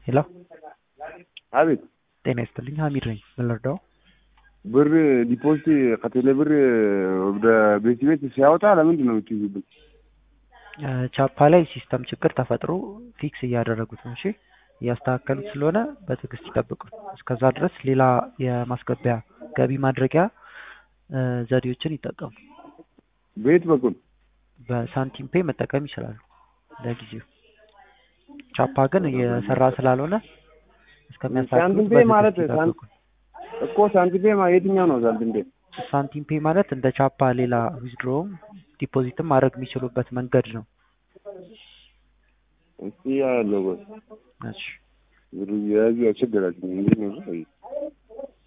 ሄሎ አቤት ጤና ይስጥልኝ ሀሚድ ነኝ ምን ልርዳው ብር ዲፖዚት ከቴሌ ብር ወደ ቤት ቤት ሲያወጣ ለምንድን ነው የምትይዙብን? ቻፓ ላይ ሲስተም ችግር ተፈጥሮ ፊክስ እያደረጉት ነው እሺ እያስተካከሉት ስለሆነ በትዕግስት ይጠብቁን እስከዛ ድረስ ሌላ የማስገቢያ ገቢ ማድረጊያ እ ዘዴዎችን ይጠቀሙ በየት በኩል በሳንቲም ፔይ መጠቀም ይችላሉ ለጊዜው ቻፓ ግን እየሰራ ስላልሆነ እስከሚያስተካክሉት ሳንቲም ፔይ ማለት በትዕግስት ሳን- ይጠብቁን እኮ ሳንቲም ፔይ ማ- የትኛው ነው ሳንቲም ፔይ? ሳንቲም ፔይ ማለት እንደ ቻፓ ሌላ ዊዝድሮውም ዲፖዚትም ማድረግ የሚችሉበት መንገድ ነው እስቲ ያለው እሺ ብሩ የያዙ ያስቸገራችሁ እንዴት ነው?